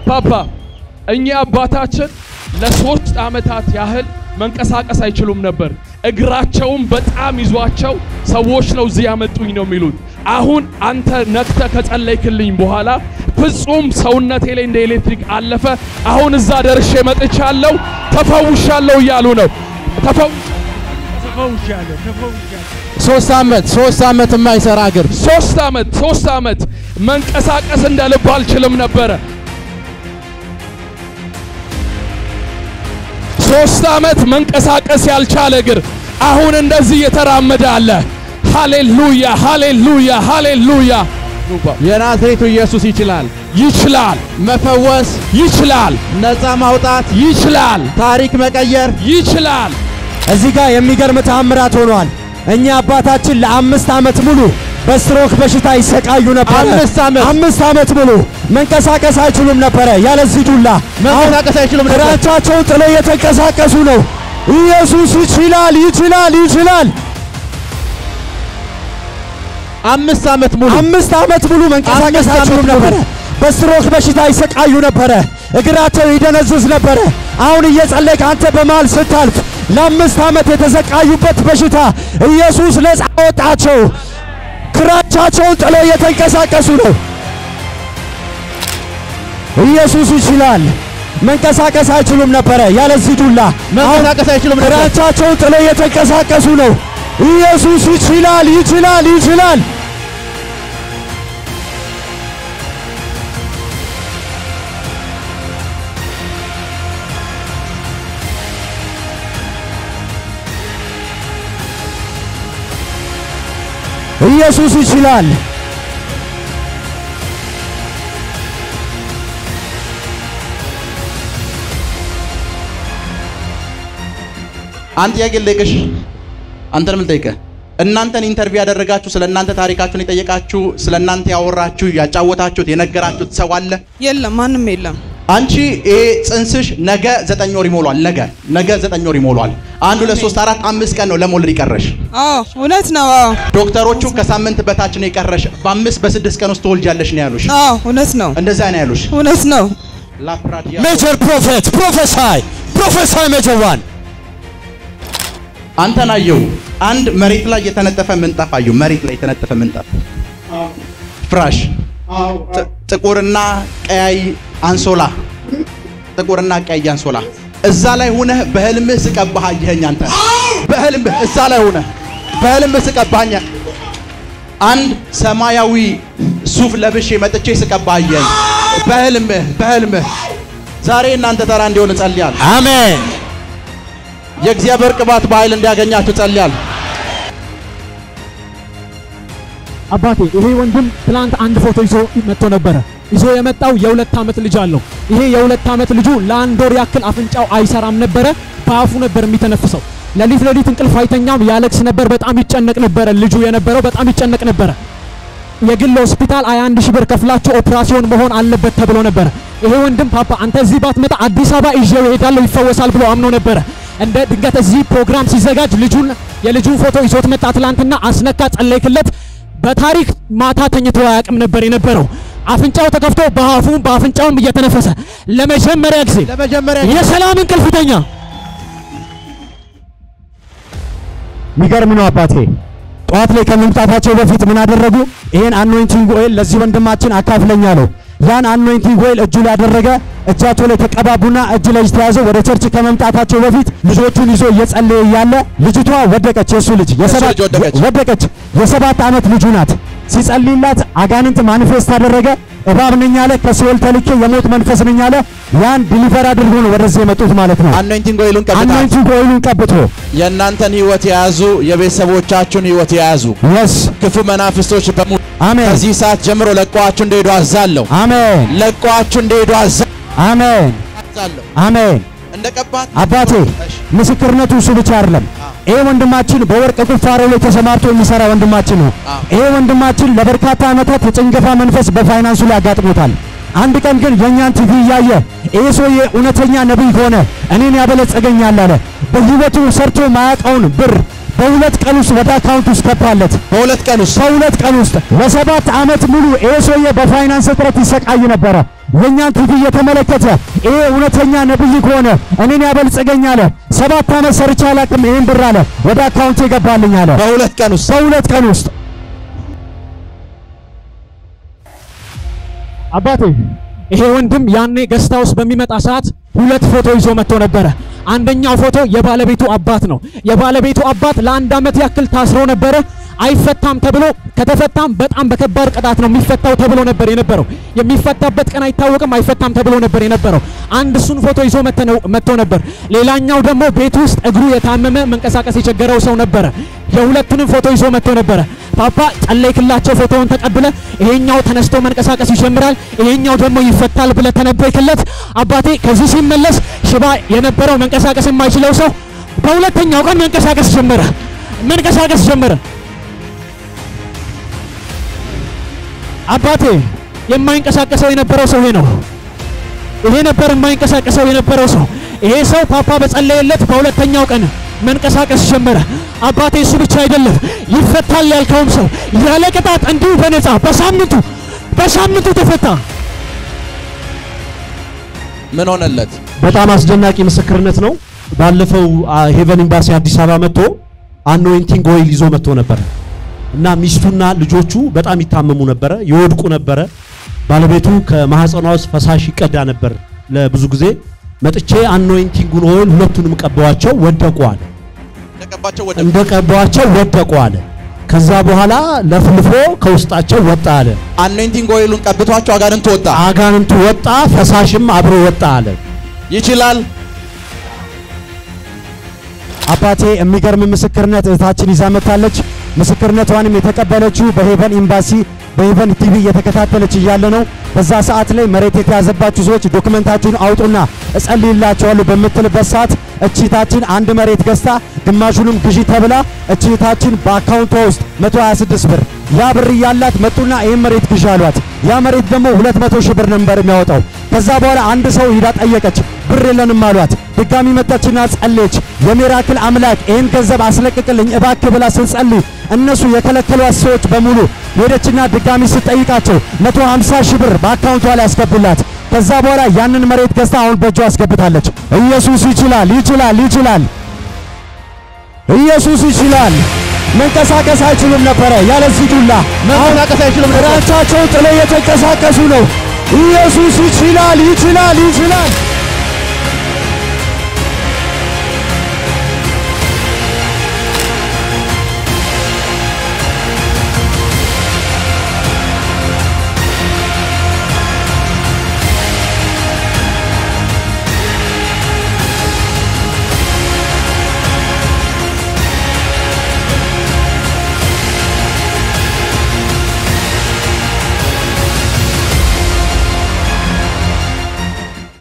አባባ እኚህ አባታችን ለሶስት ዓመታት ያህል መንቀሳቀስ አይችሉም ነበር። እግራቸውን በጣም ይዟቸው ሰዎች ነው እዚህ ያመጡኝ ነው የሚሉት። አሁን አንተ ነክተ ከጸለይክልኝ በኋላ ፍጹም ሰውነቴ ላይ እንደ ኤሌክትሪክ አለፈ። አሁን እዛ ደርሼ መጥቻለሁ፣ ተፈውሻለሁ እያሉ ነው። ተፈው ተፈውሻለሁ ተፈውሻለሁ። ሶስት ዓመት ሶስት ዓመት የማይሰራ እግር ሶስት ዓመት ሶስት ዓመት መንቀሳቀስ እንደ ልብ አልችልም ነበረ። ሶስት ዓመት መንቀሳቀስ ያልቻለ እግር አሁን እንደዚህ እየተራመደ አለ። ሃሌሉያ ሃሌሉያ ሃሌሉያ። የናዝሬቱ ኢየሱስ ይችላል ይችላል መፈወስ፣ ይችላል ነፃ ማውጣት፣ ይችላል ታሪክ መቀየር። ይችላል። እዚህ ጋር የሚገርም ተአምራት ሆኗል። እኛ አባታችን ለአምስት ዓመት ሙሉ በስትሮክ በሽታ ይሰቃዩ ነበር። አምስት ዓመት አምስት ዓመት ሙሉ መንቀሳቀስ አይችሉም ነበረ ያለዚህ ዱላ። መንቀሳቀስ አይችሉም ነበር። እግራቻቸውን ጥለው እየተንቀሳቀሱ ነው። ኢየሱስ ይችላል፣ ይችላል፣ ይችላል። አምስት ዓመት ሙሉ አምስት ዓመት ሙሉ መንቀሳቀስ አምስት ዓመት አይችሉም ሙሉ። ነበረ። በስትሮክ በሽታ ይሰቃዩ ነበረ። እግራቸው ይደነዝዝ ነበረ። አሁን እየጸለይክ አንተ በመሃል ስታልፍ ለአምስት ዓመት የተሰቃዩበት በሽታ ኢየሱስ ነፃ አወጣቸው። ክራቻቸውን ጥለው እየተንቀሳቀሱ ነው። ኢየሱስ ይችላል። መንቀሳቀስ አይችሉም ነበረ ያለዚህ ዱላ። መንቀሳቀስ አይችሉም ነበር። ክራቻቸውን ጥለው እየተንቀሳቀሱ ነው። ኢየሱስ ይችላል፣ ይችላል፣ ይችላል። ኢየሱስ ይችላል። አንድ ጥያቄ ልጠይቅሽ። አንተንም ልጠይቅህ። እናንተን ኢንተርቪው ያደረጋችሁ ስለ እናንተ ታሪካችሁን የጠየቃችሁ ስለ እናንተ ያወራችሁ ያጫወታችሁት የነገራችሁት ሰው አለ? የለም፣ ማንም የለም። አንቺ ይሄ ጽንስሽ ነገ ዘጠኝ ወር ይሞሏል። ነገ ነገ ዘጠኝ ወር ይሞሏል። አንድ ሁለት ሶስት አራት አምስት ቀን ነው ለመውለድ ይቀረሽ። አዎ እውነት ነው። አዎ ዶክተሮቹ ከሳምንት በታች ነው የቀረሽ፣ በአምስት በስድስት ቀን ውስጥ ትወልጃለሽ ነው ያሉሽ። አዎ እውነት ነው። እንደዛ ነው ያሉሽ። እውነት ነው። ላፕራዲያ ሜጀር ፕሮፌት ፕሮፌሳይ ፕሮፌሳይ ሜጀር ዋን አንተን አየው። አንድ መሬት ላይ የተነጠፈ ምንጣፍ አየው። መሬት ላይ የተነጠፈ ምንጣፍ ፍራሽ፣ ጥ- ጥቁርና ቀያይ አንሶላ፣ ጥቁርና ቀያይ አንሶላ። እዛ ላይ ሆነህ በህልምህ ስቀባህ አየኸኝ። አንተ በህልምህ እዛ ላይ ሆነህ በህልምህ ስቀባኝ አንድ ሰማያዊ ሱፍ ለብሼ መጥቼ ስቀባህ አየኸኝ። በህልምህ በህልምህ ዛሬ እናንተ ተራ እንዲሆን እጸልያለሁ። አሜን። የእግዚአብሔር ቅባት በኃይል እንዲያገኛችሁ ጸልያለሁ። አባቴ ይሄ ወንድም ትላንት አንድ ፎቶ ይዞ መጥቶ ነበረ። ይዞ የመጣው የሁለት ዓመት ልጅ አለው። ይሄ የሁለት ዓመት ልጁ ለአንድ ወር ያክል አፍንጫው አይሰራም ነበረ። በአፉ ነበር የሚተነፍሰው። ሌሊት ሌሊት እንቅልፍ አይተኛም፣ ያለቅስ ነበር። በጣም ይጨነቅ ነበረ። ልጁ የነበረው በጣም ይጨነቅ ነበረ። የግል ሆስፒታል 21 ሺህ ብር ከፍላችሁ ኦፕራሲዮን መሆን አለበት ተብሎ ነበረ። ይሄ ወንድም ፓፓ አንተ እዚህ ባትመጣ አዲስ አበባ ይዤው እሄዳለሁ ይፈወሳል ብሎ አምኖ ነበረ። እንደ ድንገት እዚህ ፕሮግራም ሲዘጋጅ ልጁን የልጁን ፎቶ ይዞት መጣ። ትላንትና አስነካ፣ ጸለይክለት። በታሪክ ማታ ተኝቶ አያውቅም ነበር የነበረው። አፍንጫው ተከፍቶ በአፉም በአፍንጫውም እየተነፈሰ ለመጀመሪያ ጊዜ ለመጀመሪያ የሰላም እንቅልፍ ተኛ። የሚገርም ነው አባቴ። ጠዋት ላይ ከመምጣታቸው በፊት ምን አደረጉ? ይሄን አኖይንቲንግ ኦይል ለዚህ ወንድማችን አካፍለኛ ነው። ያን አኖይንቲንግ ኦይል እጁ ላይ አደረገ። እጃቸው ላይ ተቀባቡና እጅ ለእጅ ተያዘው። ወደ ቸርች ከመምጣታቸው በፊት ልጆቹን ይዞ እየጸለየ እያለ ልጅቷ ወደቀች። የእሱ ልጅ የሰባት ልጅ ወደቀች። ወደቀች። የሰባት ዓመት ልጁ ናት። ሲጸልይላት አጋንንት ማኒፌስት አደረገ። እባብ ነኝ አለ። ከሲኦል ተልኬ የሞት መንፈስ ነኝ አለ። ያን ዲሊቨር አድርጎ ነው ወደዚህ የመጡት ማለት ነው። አኖይንቲንግ ኦይሉን ቀብታ አኖይንቲንግ ኦይሉን ቀብቶ የእናንተን ህይወት የያዙ የቤተሰቦቻችሁን ህይወት የያዙ የስ ክፉ መናፍስቶች በሙሉ አሜን ከዚህ ሰዓት ጀምሮ ለቀዋችሁ እንደሄዱ አዛለሁ። አሜን ለቀዋችሁ እንደሄዱ አሜን አዛለሁ። አሜን። እንደ ቀባት አባቴ ምስክርነቱ እሱ ብቻ አይደለም። ይሄ ወንድማችን በወርቅ ቁፋሮ ላይ ተሰማርቶ የሚሰራ ወንድማችን ነው። ይሄ ወንድማችን ለበርካታ ዓመታት የጭንገፋ መንፈስ በፋይናንሱ ላይ አጋጥሞታል። አንድ ቀን ግን የእኛን ቲቪ እያየ ይሄ ሰውዬ እውነተኛ ነቢይ ከሆነ እኔን ያበለጸገኛል አለ። በህይወቱ ሰርቶ ማያውቀውን ብር በሁለት ቀን ውስጥ ወደ አካውንት ውስጥ ገባለት። በሁለት ቀን ውስጥ በሁለት ቀን ውስጥ ለሰባት ዓመት ሙሉ ይሄ ሰውዬ በፋይናንስ እጥረት ይሰቃይ ነበረ። የእኛን ቲቪ እየተመለከተ ይሄ እውነተኛ ነብይ ከሆነ እኔን ያበልጽገኝ አለ። ሰባት ዓመት ሰርቼ አላውቅም ይህን ብር አለ ወደ አካውንት ይገባልኝ አለ በሁለት ቀን ውስጥ በሁለት ቀን ውስጥ አባቴ ይሄ ወንድም ያኔ ገስታ ውስጥ በሚመጣ ሰዓት ሁለት ፎቶ ይዞ መጥቶ ነበረ። አንደኛው ፎቶ የባለቤቱ አባት ነው። የባለቤቱ አባት ለአንድ ዓመት ያክል ታስሮ ነበረ። አይፈታም ተብሎ ከተፈታም በጣም በከባድ ቅጣት ነው የሚፈታው ተብሎ ነበር የነበረው። የሚፈታበት ቀን አይታወቅም፣ አይፈታም ተብሎ ነበር የነበረው። አንድ እሱን ፎቶ ይዞ መጥተው መጥቶ ነበር። ሌላኛው ደግሞ ቤት ውስጥ እግሩ የታመመ መንቀሳቀስ የቸገረው ሰው ነበረ። የሁለቱንም ፎቶ ይዞ መጥቶ ነበረ። ፓፓ ጸለይክላቸው፣ ፎቶውን ተቀብለ ይሄኛው ተነስቶ መንቀሳቀስ ይጀምራል፣ ይሄኛው ደግሞ ይፈታል ብለ ተነበይክለት። አባቴ ከዚህ ሲመለስ ሽባ የነበረው መንቀሳቀስ የማይችለው ሰው በሁለተኛው ቀን መንቀሳቀስ ጀመረ፣ መንቀሳቀስ ጀመረ። አባቴ የማይንቀሳቀሰው የነበረው ሰው ይሄ ነው። ይሄ ነበር የማይንቀሳቀሰው የነበረው ሰው። ይሄ ሰው ፓፓ በጸለየለት በሁለተኛው ቀን መንቀሳቀስ ጀመረ። አባቴ እሱ ብቻ አይደለም ይፈታል ያልከውም ሰው ያለ ቅጣት እንዲሁ በነፃ በሳምንቱ በሳምንቱ ተፈታ። ምን ሆነለት? በጣም አስደናቂ ምስክርነት ነው። ባለፈው ሄቨን ኤምባሲ አዲስ አበባ መጥቶ አኖይንቲንግ ኦይል ይዞ መጥቶ ነበረ እና ሚስቱና ልጆቹ በጣም ይታመሙ ነበረ፣ ይወድቁ ነበረ። ባለቤቱ ከማህፀኗ ውስጥ ፈሳሽ ይቀዳ ነበር ለብዙ ጊዜ። መጥቼ አኖይንቲንጉን ኦይል ሁለቱንም ቀባዋቸው፣ ወደቁ አለ። እንደቀባቸው ወደ እንደ ቀባዋቸው ወደቁ አለ። ከዛ በኋላ ለፍልፎ ከውስጣቸው ወጣ አለ። አኖይንቲንግ ኦይሉን ቀብቷቸው አጋንንት ወጣ። አጋንንቱ ወጣ፣ ፈሳሽም አብሮ ወጣ አለ። ይችላል። አባቴ የሚገርም ምስክርነት እህታችን ይዛ መጥታለች። ምስክርነቷንም የተቀበለችው በሄቨን ኤምባሲ በሄቨን ቲቪ እየተከታተለች እያለ ነው። በዛ ሰዓት ላይ መሬት የተያዘባችሁ ሰዎች ዶክመንታችሁን አውጡና እጸልይላችኋለሁ በምትልበት ሰዓት እቺታችን አንድ መሬት ገዝታ ግማሹንም ግዢ ተብላ እቺታችን በአካውንቷ ውስጥ 126 ብር ያ ብር እያላት መጡና ይህን መሬት ግዢ አሏት። ያ መሬት ደግሞ 200 ሺህ ብር ነበር የሚያወጣው። ከዛ በኋላ አንድ ሰው ሂዳ ጠየቀች፣ ብር የለንም አሏት። ድጋሚ መጣችና ጸለየች። የሚራክል አምላክ ይህን ገንዘብ አስለቅቅልኝ እባክህ ብላ ስትጸልይ እነሱ የከለከሏት ሰዎች በሙሉ ሄደችና ድጋሚ ስትጠይቃቸው 150 ሺህ ብር በአካውንቷ ላይ ያስገቡላት። ከዛ በኋላ ያንን መሬት ገዝታ አሁን በእጇ አስገብታለች። ኢየሱስ ይችላል፣ ይችላል፣ ይችላል። ኢየሱስ ይችላል። መንቀሳቀስ አይችሉም ነበረ ያለዚህ ዱላ። መንቀሳቀስ አይችሉም ነበር። ራሳቸውን ጥለው እየተንቀሳቀሱ ነው። ኢየሱስ ይችላል፣ ይችላል፣ ይችላል።